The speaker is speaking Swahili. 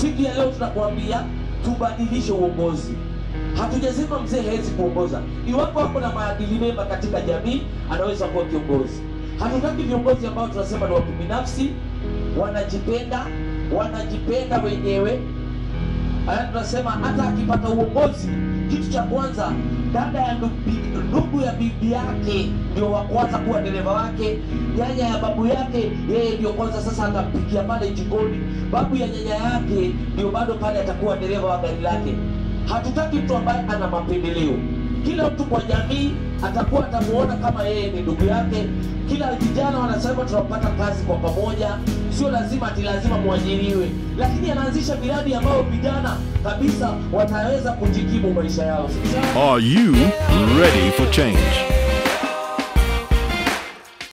siku ya leo tunakuambia tubadilishe uongozi hatujasema mzee hawezi kuongoza iwapo hapo na maadili mema katika jamii anaweza kuwa kiongozi hatutaki viongozi ambao tunasema ni watu binafsi wanajipenda wanajipenda wenyewe Aya, tunasema hata akipata uongozi kitu cha kwanza dada ya ndugu- ndugu ya bibi yake ndio wa kwanza kuwa dereva wake nyanya ya babu yake yeye ndio kwanza sasa atampikia pale jikoni babu ya nyanya yake ndio bado pale atakuwa dereva wa gari lake hatutaki mtu ambaye ana mapendeleo kila mtu kwa jamii atakuwa atamuona kama yeye ni ndugu yake kila vijana wanasema tunapata kazi kwa pamoja sio lazima ati lazima mwajiriwe lakini anaanzisha miradi ambayo vijana kabisa wataweza kujikimu maisha yao Are you ready for change?